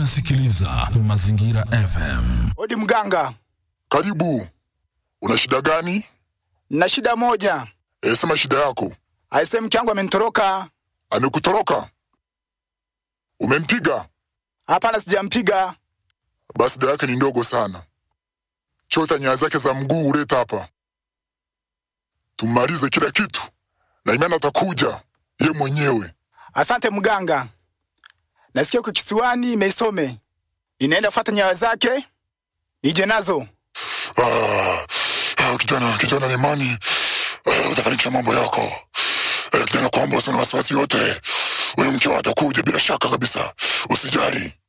Unasikiliza Mazingira FM. Odi mganga, Karibu. Una shida gani? na shida moja. E, sema shida yako. Aise, mke wangu amenitoroka. Amekutoroka? Umempiga? Hapana, sijampiga. Basi dawa yake ni ndogo sana. Chota nyaya zake za mguu uleta hapa, tumalize kila kitu, na imani atakuja ye mwenyewe. Asante mganga. Nasikia uko kisiwani Meisome, ninaenda fuata nyayo zake nije nazo. Ah, ah, kijana, kijana na imani ah, utafanikisha mambo yako. Eh, kijana, kwamba usina wasiwasi yote, huyu mke wako atakuja bila shaka kabisa, usijali.